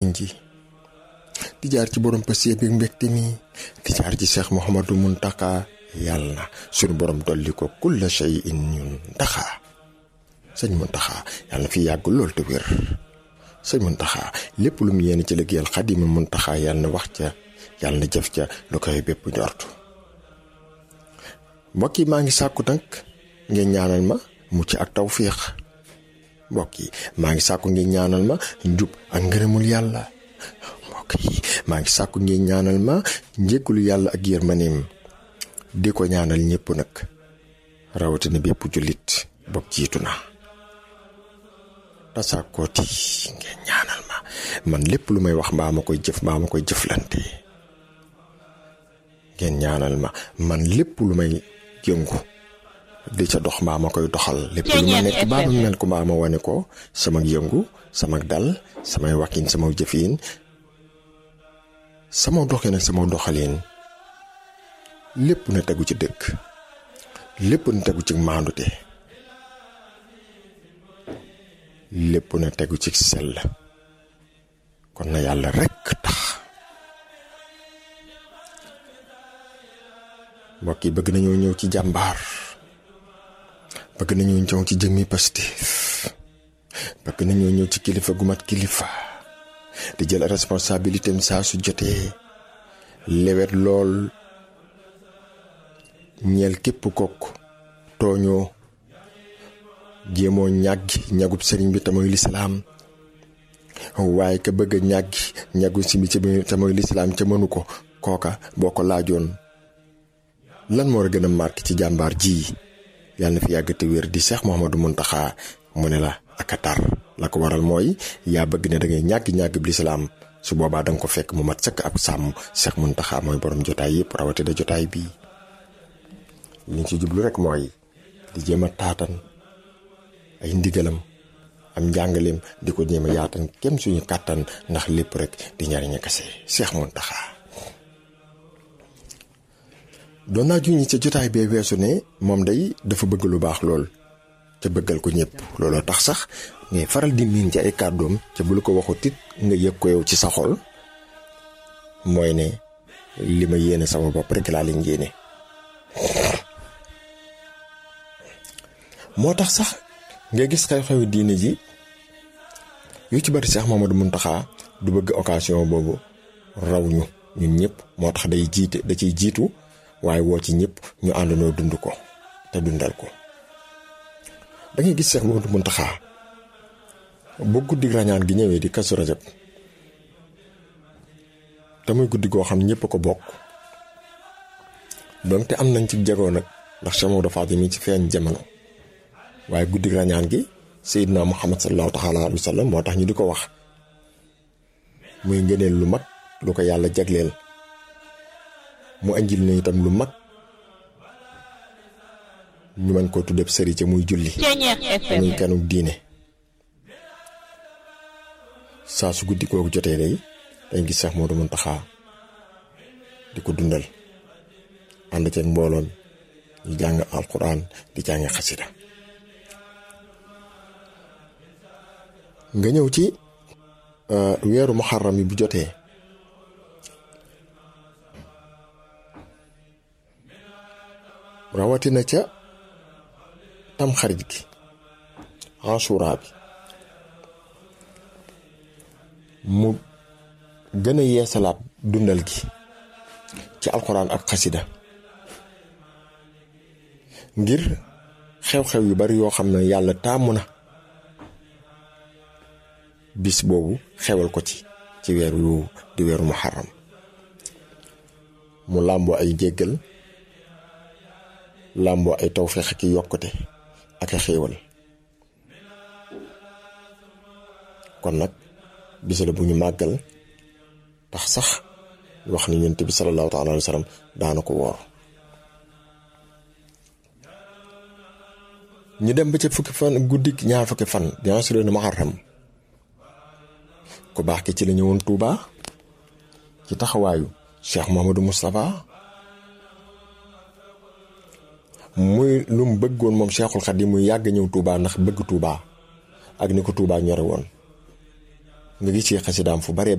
jëriñ ji di jaar ci borom passé bi mbégte mi di jaar ci Cheikh Mouhamadou Muntaka yàlla na suñu borom dolli ko kulla shay in ñun ndaxa sëñ Muntaxa yàlla na fi yàgg lool te wér sëñ Muntaxa lépp lu mu yéene ci liggéeyal Xaadimul Muntaxa yàlla na wax ca yàlla na jëf ca lu koy bépp njort mbokk yi maa ngi sàkku nag ngeen ñaanal ma mucc ak tawfiix mbokk yi maa ngi sàkku ngeen ñaanal ma njub ak ngërëmul yàlla mbokk yi maa ngi sàkku ngeen ñaanal ma njéggulu yàlla ak yërmaneem di ko ñaanal ñëpp nag rawatina bépp jullit bopp jiitu na tasaakooti ngeen ñaanal ma man lépp lu may wax mbaa ma koy jëf mbaa ma koy jëflante ngeen ñaanal ma man lépp lu may yëngu di ca dox mbaa ma koy doxal lépp lu ma nekk mbaa ma mel ko mbaa ma wane ko sama yëngu sama dal samay wakkin sama jëfin sama doxin ak sama doxalin lépp na tegu ci dëkk lépp na tegu ci maandute lépp na tegu ci sell kon na yàlla rekk tax mbokk yi bëgg nañoo ñëw ci jàmbaar bëgg nañoo ñëw ci jëmmi Pastef bëgg nañoo ñëw ci kilifa gu mat kilifa di jël responsabilité am saa su jotee lewet lool ñeel képp kokk tooñoo jéemoo ñàggi ñagub sëriñ bi te mooy lislaam waaye ka bëgg a ñàggi ñagu si bi te mooy lislaam ca mënu ko kooka boo ko laajoon lan moo war a gën a marqué ci jàmbaar ji yàlla na fi yàgg te wér di Cheikh Mouhamadou Mountakha mu ne la ak a tar la ko waral mooy yaa bëgg ne da ngay ñàgg ñàgg bi lislaam su boobaa da nga ko fekk mu mat sëkk ab sàmm Cheikh Mountakha mooy borom jotaay yëpp rawatina jotaay bii liñ ci jublu rek mooy di jéem a taatan ay ndigalam am njàngaleem di ko jéem a yaatan kem suñu kàttan ndax lépp rek di njariña kese Cheikh Mountakha doon naa juñi ca jotaay bee weesu ne moom day dafa bëgg lu baax lool ca bëggal ko ñëpp looloo tax sax ngay faral di miin ci ay kàddoom ca bu lu ko waxut it nga yëg ko yow ci sa xol mooy ne li ma yéene sama bopp rek laa leen yéene moo tax sax nga gis xew-xewi diine ji yu ci bari Cheikh Mamadou Mountakha du bëgg occasion boobu raw ñu ñun ñëpp moo tax day jiite da ciy jiitu waaye woo ci ñëpp ñu àndandoo dund ko te dundal ko da ngay gis Cheikh Mamadou Mountakha bu guddi rañaan gi ñëwee di kasu rajab te muy guddi goo xam ñëpp ko bokk donc te am nañ ci jagoo nag ndax Cheikh Mamadou Fadil mi ci feeñ jamono waaye guddi rañaan gi Seydina Muhammad sallallahu taala alayhi wa sallam moo tax ñu di ko wax muy ngëneel lu mag lu ko yàlla jagleel mu anjil ñu itam lu mag ñu mën koo tuddee sëri ca muy julli muy kanuk diine saa su guddi kooku jotee day dañ gis Cheikh Modou Mountakha di ko dundal ànd ceeg mbooloon ñu jàng alquran di jàng xasida nga ñëw ci weeru muharram yi bu jotee rawatina ca tam xarit gi asura bi mu gën a yeesalaat dundal gi ci alxuraan ak xasida ngir xew-xew yu bari yoo xam ne yàlla taamu na bis boobu xewal ko ci ci weer yu di weeru muharram mu làmboo ay jéggal làmboo ay tawféex ak yokkute ak a xéewal kon nag bis la bu ñu màggal tax sax wax ni yonent bi salallaahu taala alayhi wa sallam daana ko woor ñu dem ba ca fukki fan guddi ñaar fukki fan di ashural muharram ku baax ki ci la ñëwoon Touba ci taxawaayu Cheikh Mouhamadou Moustapha muy lu mu bëggoon moom Cheikhul Khadim muy yàgg ñëw Touba ndax bëgg Touba ak ni ko Touba ñore woon nga gis ci xasidaam fu bare